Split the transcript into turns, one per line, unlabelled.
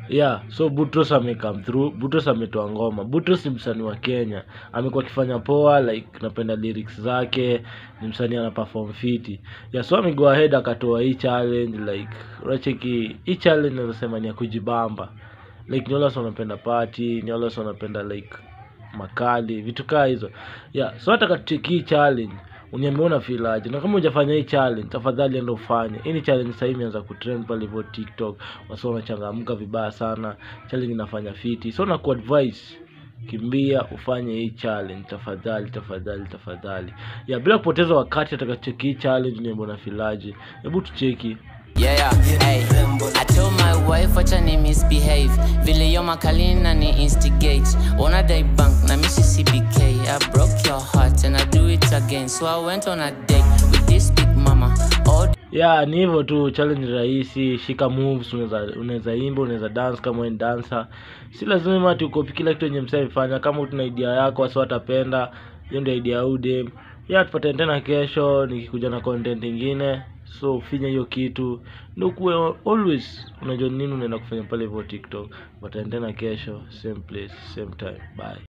yeah so butros amecome through butros ametoa ngoma butros ni msanii wa kenya amekuwa akifanya poa like napenda lyrics zake ni msanii ana perform fiti yeah so amego ahead akatoa hii challenge like unacheki hii challenge naweza sema ni ya kujibamba like ni wale watu wanapenda party ni wale watu wanapenda like makali vitu kaa hizo yeah so hata katucheki hii challenge uniambia una feel aje na kama hujafanya hii challenge tafadhali enda ufanye hii ni challenge sasa imeanza kutrend pale hivyo tiktok wasi wanachangamka vibaya sana challenge inafanya fiti so na kuadvise kimbia ufanye hii challenge tafadhali tafadhali tafadhali ya bila kupoteza wakati atakacheki hii challenge niambia una feel aje hebu tucheki
Yeah, yeah, hey. I told my wife wacha ni misbehave vile yo makalina ni instigate ona day bank na misi cbk i broke your heart and i do it again so i went on a date with this big mama all
ya ni hivyo tu challenge rahisi shika moves unaweza unaweza imba unaweza dance kama wewe ni dancer si lazima ati ukopi kila kitu yenye msee amefanya kama tuna idea yako wasi watapenda hiyo ndio idea ya udem ya tupatane tena kesho nikikuja na content ingine so finya hiyo kitu ndio kuwe always unajua nini unaenda kufanya pale hivyo tiktok tupatane tena kesho same place same time bye